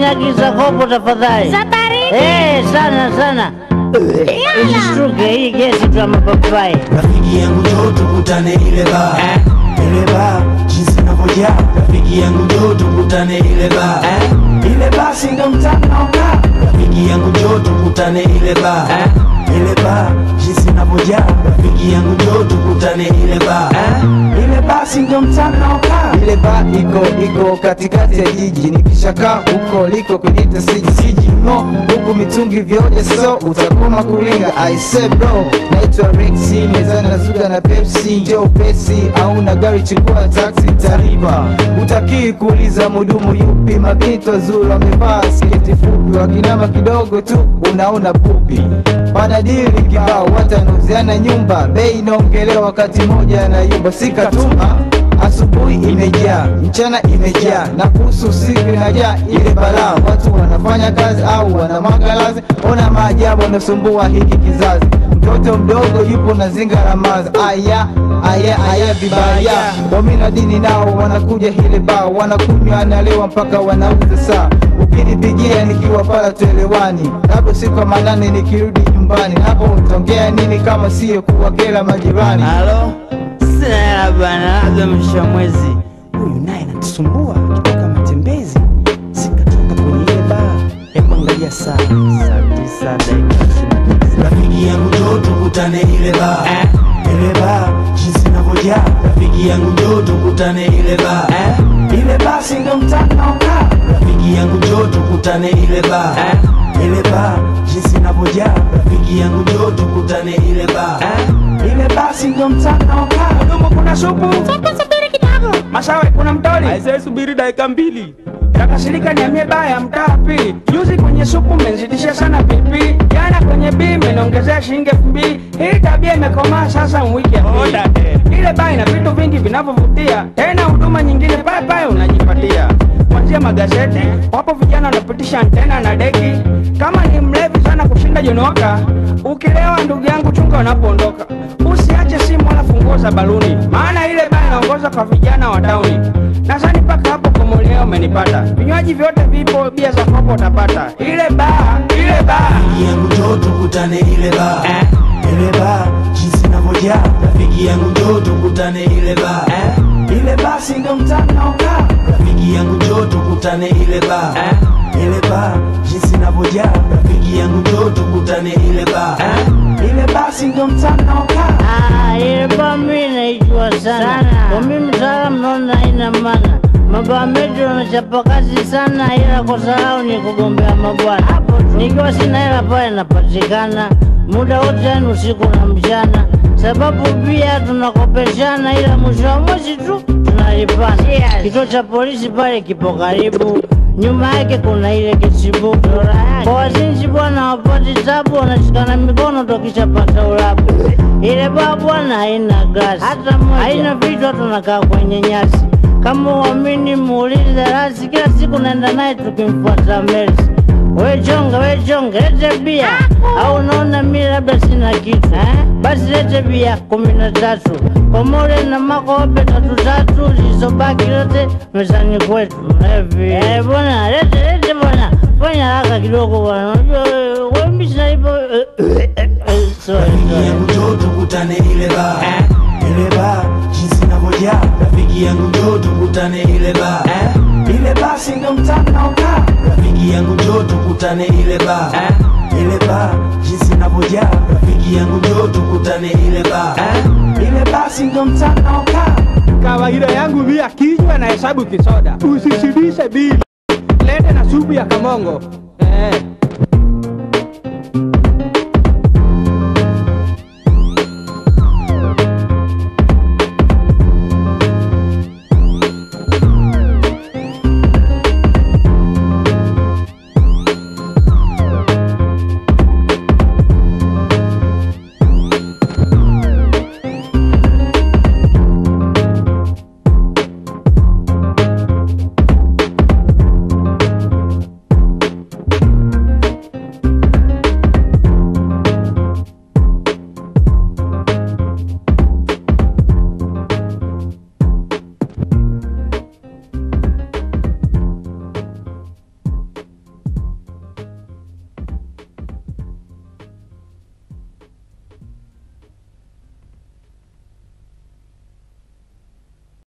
agiza kopo tafadhali. Za baridi. Eh, sana sana. Usishtuke, hii gesi tu ya mapapai. Rafiki yangu njoo tukutane ile baa ile baa jinsi inavyojaa. Rafiki yangu njoo tukutane ile baa ile baa si ndo mtaa naokaa. Rafiki yangu njoo tukutane ile baa ile baa jinsi inavyojaa. Rafiki yangu njoo tukutane ile baa ile baa si ndo mtaa naokaa. ile ba iko iko katikati ya jiji nikishakaa huko liko kwenye siji siji no huku mitungi vyote so utakoma kuringa I say bro naitwa Rexy mezani na Zuga na Pepsi njoo pesi au na gari chukua taxi tariba utakii kuuliza mudumu yupi mabinti wazuri wamevaa sketi fupi wakinama kidogo tu unaona pupi panadili kibao watanauziana nyumba bei inaongelewa wakati moja na yumba sikatuma Asubuhi imejaa, mchana imejaa, na kuhusu usiku inajaa ile balaa. Watu wanafanya kazi au wanamwaga lazi, ona maajabu yanasumbua hiki kizazi. Mtoto mdogo yupo na zinga la maza, aya aya aya vibaya. Wamina dini nao wanakuja ile baa, wanakunywa analewa mpaka wanauza saa. Ukinipigia nikiwa pala tuelewani, labda siku ya manane nikirudi nyumbani, hapo utaongea nini kama siyo kuwakela majirani? Halo, sina hela bana, labda mwisho wa mwezi. huyu naye anatusumbua akitoka matembezi sikatoka kwenye ile baa hebu angalia saa saa tisa dakika ishirini na tisa. Rafiki yangu njoo tukutane ile baa ile baa jinsi inavyojaa. Rafiki yangu njoo tukutane ile baa ile baa si ndo mtaa naokaa. Rafiki yangu njoo tukutane ile baa ile baa jinsi inavyojaa. Rafiki yangu njoo tukutane ile baa ile baa si ndo mtaa naokaa. Mdomo kuna supu, Hebu subiri kidogo. Masawe kuna mtoli. Aisee, subiri dakika mbili. Takasirika niambie baya mtaa pili. Juzi kwenye supu mmenzidisha sana pipi. Jana kwenye bii mmeniongezea shilingi elfu mbili. Hii tabia imekomaa sasa wiki ya pili. Ile baa ina vitu vingi vinavyovutia. Tena huduma nyingine pale pale unajipatia. Kuanzia magazeti, wapo vijana wanapitisha antena na deki. Kama ni mlevi sana kushinda jonoka, ukilewa ndugu yangu chunga unapoondoka. Usiache simu wala funguo za baluni, maana ile baa inaongoza kwa vijana wa tauni. Nadhani mpaka hapo komoleo umenipata. Vinywaji vyote vipo, bia za kopo utapata. Ile baa, ile baa. Rafiki yangu njoo tukutane ile baa ile baa jinsi inavyojaa. Rafiki yangu njoo tukutane ile baa ile baa si ndo mtaa naokaa. Rafiki yangu njoo tukutane ile baa ile baa jinsi inavyojaa. Rafiki yangu njoo tukutane ile baa ile baa si ndo mtaa naokaa. Ah, ile baa mimi naijua sana. Kwa mimi mtaalamu naona haina maana. Mabaa metu wanachapa kazi sana, ila kosa lao ni kugombea mabwana. Nikiwa sina hela pale napatikana muda wote, yani usiku na mchana, sababu pia tunakopeshana, ila mwisho wa mwezi tu tunalipana. Kituo cha polisi pale kipo karibu, nyuma yake kuna ile kisibuku. Kwa wazinzi bwana wapati tabu, wanashikana mikono tokishapata ulabu. Ile baa bwana haina glasi hata moja, haina vitu, tunakaa kwenye nyasi. Kama uamini muulize rasi, kila siku naenda naye tukimfuata Mercy. We chonga, we chonga, lete bia au unaona mi labda sina kitu eh? Basi lete bia kumi na tatu komole na makope tatu tatu zilizobaki lote mezani kwetu mlevi. Eh, bwana lete lete bwana, fanya haraka kidogo bwana, unajua wewe wewe mimi sina hivyo eh, eh, eh, eh, sorry, Rafiki sorry. yangu njoo tukutane ile baa ile baa jinsi inavyojaa. Rafiki yangu njoo tukutane ile baa ile baa si ndo mtaa naokaa. Rafiki yangu njoo tukutane ile baa ile baa jinsi inavyojaa. Rafiki yangu njoo tukutane ile baa ile baa si ndo mtaa naokaa. Kawaida yangu bia kinywa na hesabu kisoda. Usishibishe bili. Lete na supu ya kamongo. Eh,